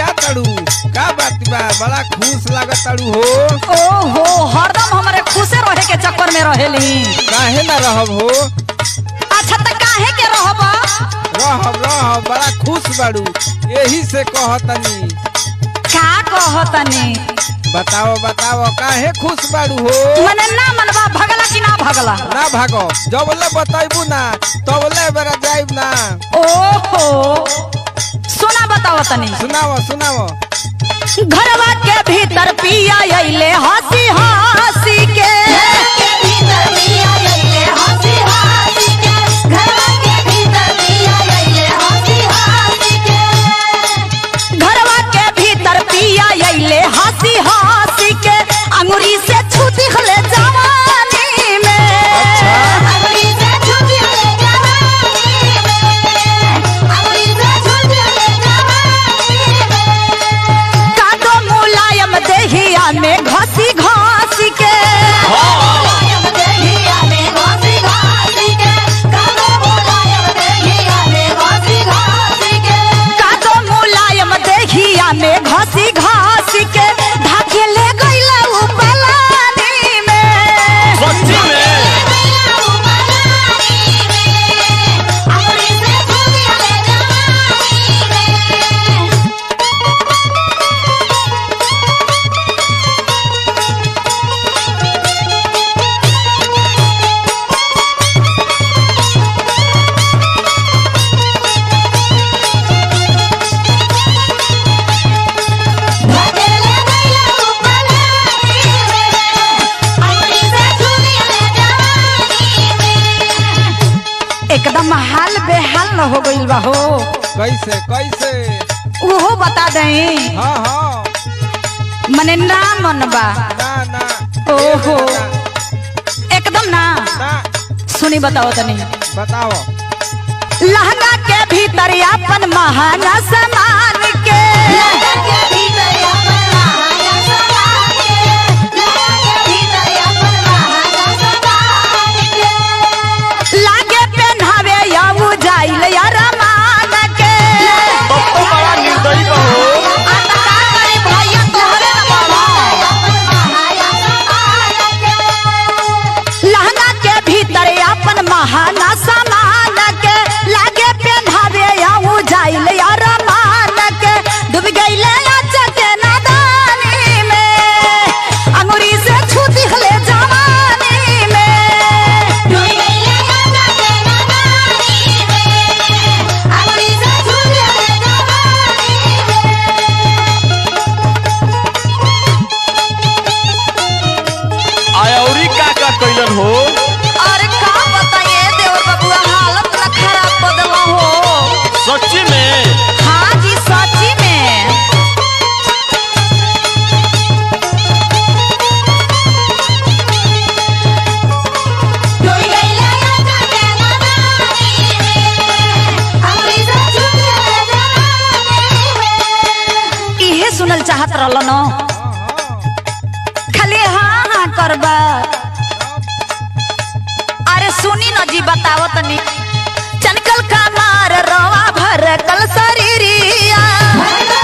खिसिया तड़ू का बात बा बड़ा खुश लागत तड़ू हो ओहो हरदम हमारे खुशे रहे के चक्कर में रहेली काहे ना रहब हो अच्छा त काहे के रहब रहब रहब बड़ा खुश बाड़ू यही से कहतनी का कहतनी बताओ बताओ काहे खुश बाड़ू हो मने ना मनवा भगला कि ना भगला ना भागो जबले बताइबू ना तबले बेरा जाइब ना ओहो सुना बताओ तनी सुनाओ सुनाओ घरवा के भीतर पिया अइले हंसी हंसी के घरवा के भीतर पिया अइले हंसी हंसी के अंगुरी से छू दिखले जवानी में कादो मुलायम देहिया में घसी घसी के कादो मुलायम देहिया में घसी घसी के ढाके ले गइला उ पलानी में सच्ची में एकदम हाल बेहाल न हो गइल बा हो कैसे कैसे उहो बता दई हाँ हाँ मने ना मनबा ना ना ओहो। ना, एकदम ना ना सुनी बताओ तनी बताओ लहंगा के भीतर अपन महाना समान के लागे पहनावे या जाइल या रमान के तब तो बड़ा निर्दयी बा हो आता का करी भैया तोहरे न बाबा। लहंगा के भीतर अपन महाना समान के लागे पहनावे या जाइल या रमान के डूब गइले अचके नादानी में अंगुरी से छू दिखले जवानी में आयौरी का का कैलन हो अरे का बताइए देवर बबुआ हालत न खराब बदला हो सच्ची में हाँ जी सच्ची में इहे सुनल चाहत रहल न खाली हाँ हाँ करबा अरे सुनी न जी बतावत नी चनकल का मार रवा भर कल शरीरिया